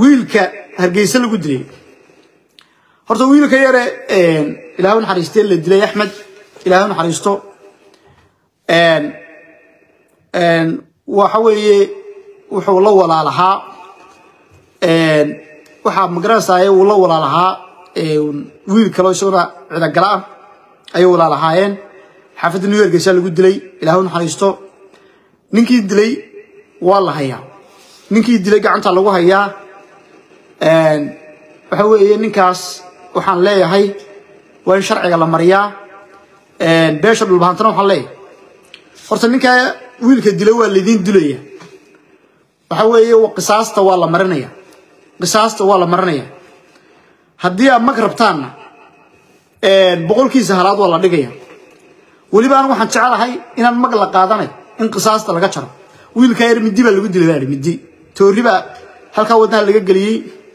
wiilka hargeysa lagu dilay horta wiilka yare ilaahu naxariistee la dilay axmed ilaahu naxariisto waxa weeye wuxuu la walaalahaa waxaa magaranaysaay uu la walaalahaa wiil kaloo isaguna cidagala ah ayay walaalahaayeen xaafadda new yorkeysaa lagu dilay ilaahu naxariisto ninkii dilay waa la hayaa ninkii dilay gacanta lagu hayaa waxa weeye ninkaas waxaan leeyahay waa in sharciga la mariyaa beesha dhulbahantana waxaan leeyahay horta ninkaa wiilka dilay waa laydiin dilaya waxa weeye qisaasta waa la marinaya qisaasta waa la marinaya haddii aad mag rabtaanna boqolkiisa halaad waa la dhigaya weliba anigu waxaan jecelahay inaan mag la qaadanay in qisaasta laga jaro wiilkaa yar midi baa lagu dilay baa midi toori baa halkaa wadnaha laga geliyey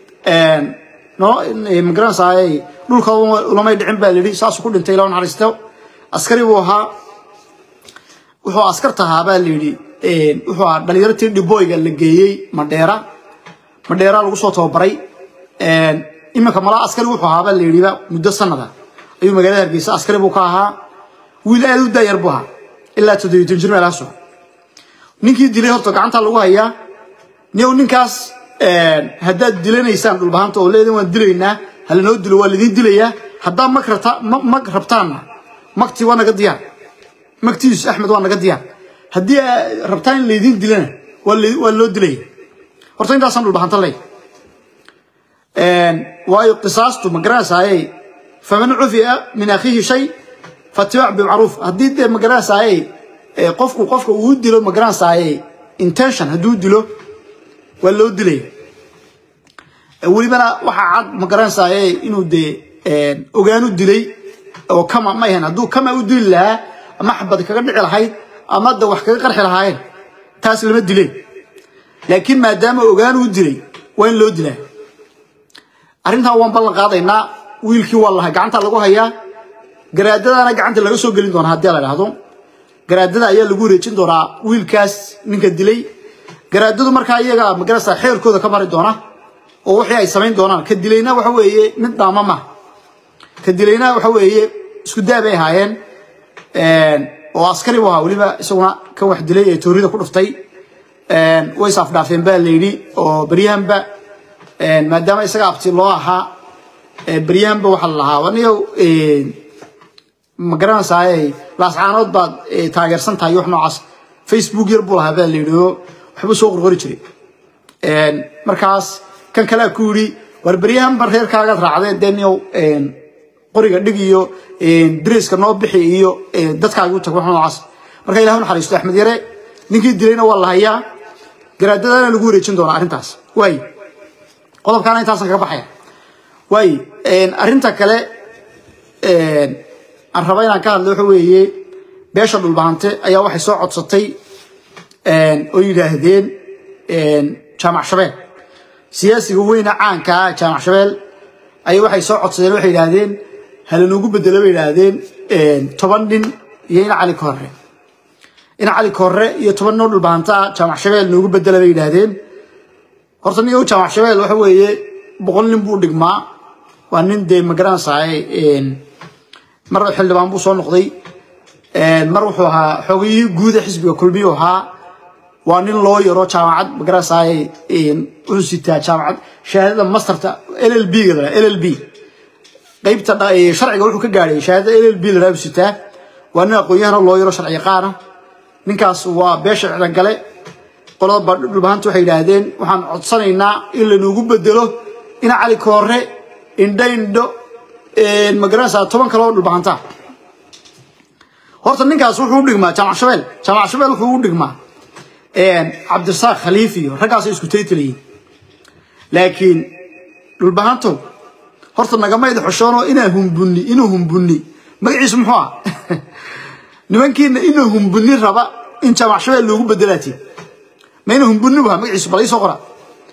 magaranaysaay dhulka ulamay dhicin baa layidhi saasuu ku dhintay ilaa naxariisto askari buu ahaa wuxuu askarta ahaa baa layidhi wuxuu ahaa dhalinyartii dhiboyga la geeyey madheera madheera lagu soo tababaray iminka malaa askari wuxuu ahaa baa layidhiba muddo sanada ayuu magaalada hargeysa askari buu ka ahaa wiil aad u daayar buu ahaa ilaa toddobiitan jir meelaha soo ninkii dilay horta gacanta lagu hayaa niyow ninkaas haddaad dilanaysaan dhulbahanta oo leedan waan dilaynaa halanoo dilo waa laydin dilayaa haddaa mag rabta mag rabtaanna magtii waa naga diyaar magtiisu axmed waa naga diyaar haddii rabtaan in laydin dilana waa loo dilaya horta intaasaan dhulbahanta ley waayo qisaastu ma garanaysaayey faman cufiya min akhiihi shay fatibaac bimacruuf haddii dee ma garanaysaayey qofku qofka uu dilo ma garanaysaayey intention hadduu dilo waa loo dilaya welibana waxaa cad ma garanaysaayey inuu dee ogaanu dilay oo kama ma ahan hadduu kama u dili lahaa ama xabad kaga dhici lahayd ama da wax kaga qarxi lahaayeen taas lama dileen laakiin maadaama ogaanu u dilay waa in loo dilaa arrintan waan ballan qaadaynaa wiilkii waa lahay gacanta lagu hayaa garaadadana gacanta laga soo gelin doonaa haddii la dhahdo garaadada ayaa lagu wareejin doonaa wiilkaas ninka dilay garaadadu markaa iyaga magarasa xeerkooda ka mari doona oo wixii ay samayn doonaan ka dilayna waxa weeye mid dhaama ma ka dilayna waxa weeye isku daa bay ahaayeen oo askari buu ahaa weliba isaguna kan wax dilay ee toorida ku dhuftay way is afdhaafeen baa la yidhi oo beryahanba maadaama isaga abti loo ahaa beryahanba waxaa la lahaa waniyow ma garanaysaay laascaanood baad taageersan tahay wax noocaas facebook yar buu lahaa baa la yidhi oo waxbuu soo qorqori jiray markaas kan kalea ku yidhi war beryahanba reerkaagaad raacdeen dee niyow qoriga dhig iyo dariska noo bixi iyo dadkaagi u tag wax noocaas marka ilahu naxariisto axmed yare ninkii dilayna waa la hayaa garaadadana lagu wareejin doonaa arrintaas waay qodobkaana intaasan kaga baxaya waay arrinta kale aan raba inaan ka hadlo waxa weeye beesha dhulbahante ayaa waxay soo codsatay oo yidhaahdeen jaamac shabeel siyaasiga weyna caanka ah jaamac shabeel ayay waxay soo codsadeen waxay yidhaahdeen halanugu bedelo bay yidhaahdeen toban nin iyo ina cali korre ina cali korre iyo toban noo dhulbahanta ah jaamac shabeel noogu bedela bay yidhaahdeen horta niyow jaamac shabeel waxa weeye boqol nin buu dhigmaa waa nin dee magaranaysaay mar xildhibaan buu soo noqday mar wuxuu ahaa xoogiyihii guuda xisbiga kulmiyuu ahaa waa nin loo yaro jaamacad magaranaysaay wuxuu sitaa jaamacad shahaadada masterta l l b ga l l b qaybta sharciga wuxuu ka gaadhay shahaadada l l b la raabu sitaa waa nin aqoon-yahana loo yaro sharci yaqaana ninkaas waa beesha cidangale qolada dhulbahanta waxay yidhaahdeen waxaan codsanaynaa in lanugu bedelo ina cali koore indho indho magaranaysaa toban kaloo dhulbahanta horta ninkaas wuxuu u dhigmaa jaamac shabeel jaamac shabeel wuxuu u dhigmaa cabdirasaaq khaliif iyo raggaasay isku taytalayiin laakiin dhulbahanto horta nagamayda xoshoonoo inaa humbunni inuu humbunni magaciisu muxuu ah nimankiina inuu humbunni raba in jaamac shabeel loogu bedelaatiin ma inuu humbunni bu magaciisu bal iisoo qora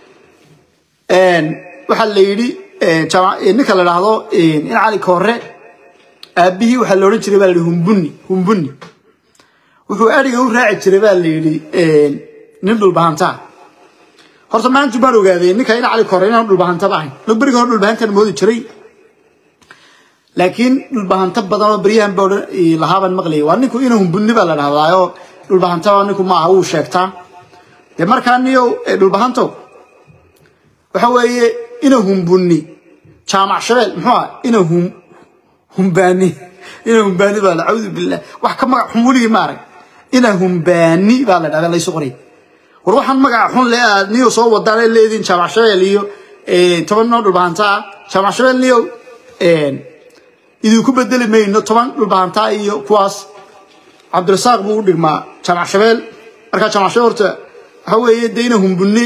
waxaa la yidhi ninka la dhahdo in cali koore aabbihii waxaa la odhan jiray baa la yidhi humbunni humbunni wuxuu adhiga u raaci jiray baa la yidhi nin dhulbahantaa horta maanta baan ogaaday ninka ina cali kore inaan dhulbahantaba ahayn lo beriga hore dhulbahantan moodi jiray laakiin dhulbahanto badan oo beryahan ba lahaabaan maqlayay waa ninku ina humbunni baa la dhahdaayo dhulbahantaba ninku maaha wuu sheegtaa dee markaa niyow dhulbahantow waxa weeye ina humbunni jaamac shabeel muxuu ah ina hum humbaani ina humbaani baa la cawdu billah wax ka magac xun weligii ma arag ina humbaani baa la dhahdaa laysu qoray war waxaan magaca xun le aad niyo soo wadaan ay leediin jaamac shabeel iyo toban noo dhulbahanta ah jaamac shabeel niyo idinku bedeli mayno toban dhulbahanta iyo kuwaas cabdirasaaq buu u dhigmaa jaamac shabeel markaa jaamac shabeel horta waxa weeye dee ina humbunni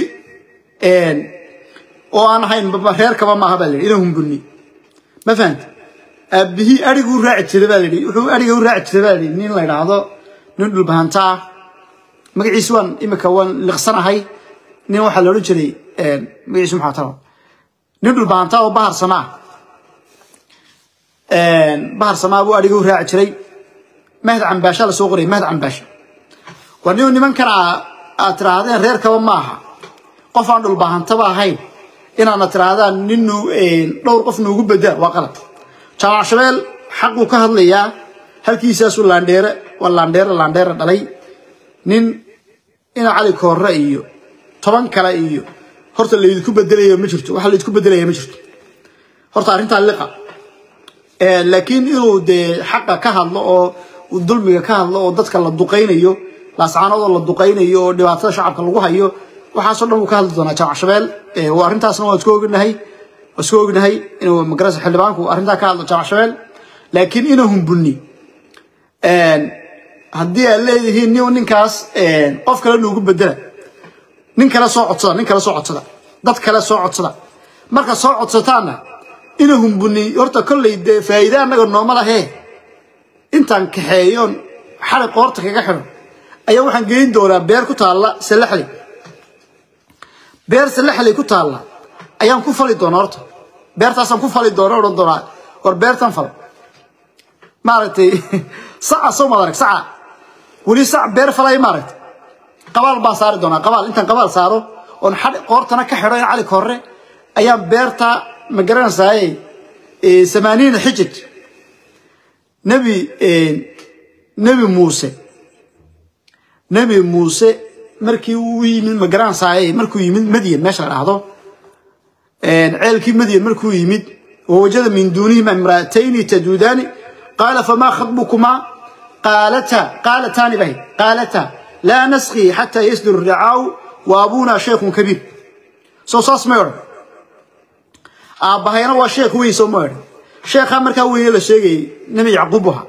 oo aan ahayn reerkaba maaha baa la yidhi ina humbunni ma fahanta aabihii ariguu raaci jiray baa la yidhi wuxuu ariga u raaci jiray baa la yidhi nin la yidhaahdo nin dhulbahanta ah magaciisi waan imika waan liqsanahay nin waxaa la odhan jiray magaciisi maxaa taba nin dhulbahanta oo bahar samaa bahar samaa buu ariga u raaci jiray mahd cambaasha la soo qorayay mahd cambaasha waa nin nimankan aad tiraahdeen reerkaba maaha qof aan dhulbahantaba ahayn inaadna tiraahdaan ninu dhowr qof nuugu bedela waa qalad jaamac shabeel xaquu ka hadlayaa halkiisaasuu laandheere waa laandheere laandheere dhalay nin ina cali koorre iyo toban kale iyo horta laydinku bedelayo ma jirto waxa laydinku bedelaya ma jirto horta arrintaa liqa laakiin inuu dee xaqa ka hadlo oo dulmiga ka hadlo oo dadka la duqaynayo laascaanoodoo la duqaynayo oo dhibaatada shacabka lagu hayo waxaasoo dhan wuu ka hadli doonaa jaamac shabeel arrintaasna waan isku ognahay waan isku ognahay inuu magarasa xildhibaanku arrintaa ka hadlo jaamac shabeel laakiin ina humbunni haddii aad leedihiin nin ninkaas qof kale nuugu bedela nin kale soo codsada nin kale soo codsada dad kale soo codsada marka soo codsataanna ina humbunni horta kolley dee faa'iide annaga nooma lahee intaan kaxeeyoon xali qoorta kaga xidho ayaa waxaan geyn doonaa beer ku taalla salaxley beer salaxley ku taalla ayaan ku fali doonaa horta beertaasaan ku fali doona odhan doonaa war beertan fal maaragtay saca soo maad arag saca weli sac beer falay maaragtay qabaal baan saari doonaa qabaal intaan qabaal saaro oon xadhi qoortana ka xidho in cali korre ayaan beerta ma garanaysaayey samaaniina xijij nebi nebi muuse nebi muuse markii uu yimid ma garanaysaayey markuu yimid madyan meesha la dhahdo ceelkii madyan markuu yimid wawajada min duunihima imra'atayni taduudaani qaala famaa khatbukumaa qaalata qaalataani bahay qaalata laa nasqii xataa yasduru ricaaw wa abuunaa sheikhun kabiir soo saas may odhan aabbahayna waa sheekh weyn soo ma odhan sheekhaa markaa weyne la sheegayay nebi yacquub ahaa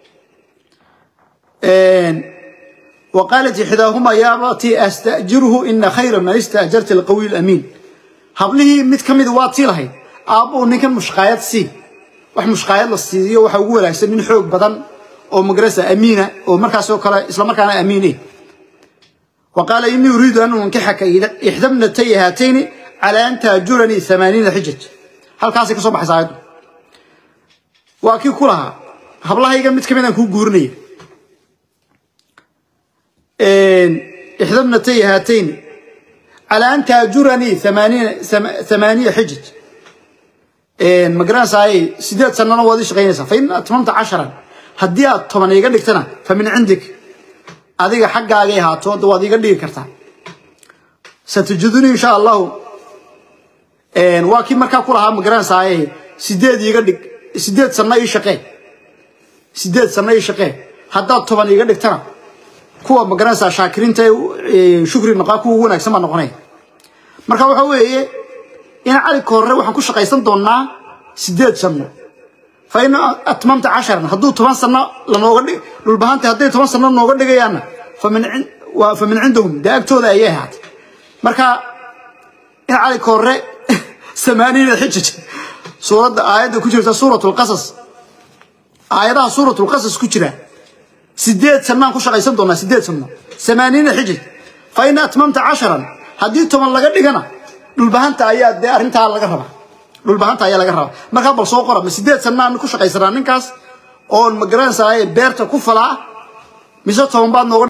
وقالت إحداهما يا أبتي أستأجره إن خير من استأجرت القوي الأمين هبله مد كمد واتي لهي أبو نك مشقايات سي wax mushqaayad la siiyo waxa ugu wanaagsan nin xoog badan oo magarasa amiina oo markaas oo kale isla markaana amiinay وقال إني أريد أن أنكحك إحدى ابنتي هاتين على أن تأجرني ثمانين حجج هل كاسي كسو بحث عيد وأكي كلها هبلها يقام متكمين أنكو قورني إحدى ابنتي هاتين على أن تأجرني ثمانين ثمانية حجج ما قرانساي سيدات سنة وادي شقينيسا فإن أتممت عشرا هدي طبعا يقول لك تنا فمن عندك adiga xaggaagay haato da waad iga dhigi kartaa satujiduni insha allahu waa kii markaa ku lahaa magaranaysaay sideed iga dhig sideed sanno ii shaqee sideed sanno ii shaqee haddaad toban iga dhigtana kuwa magaranaysaa shaakiriinta shukri noqaa kuwa ugu wanaagsan baa noqonaya marka waxa weeye in cali koorre waxaan ku shaqaysan doonaa sideed sanno فإن أتممت عشرا هدو طبعا سنة لنوغا دي للبهانتي هدي طبعا سنة نوغا دي فمن عند فمن عندهم ده أكتو ذا إياه هات مركا إن علي كوري ثمانين حجج سورة آيات كجرة سورة القصص آياتها سورة القصص كجرة سديت سنة كوشا غيسان دونا سديت سنة ثمانين حجج فإن أتممت عشرا هدي طبعا لغا دي للبهانتي آيات دي أرنتها لغا ربا dhulbahanta ayaa laga rabaa markaa bal soo qora ma sideed sanaan ku shaqaysanaa ninkaas oon ma garanaysaa beerta ku falaa mise toban baad nooga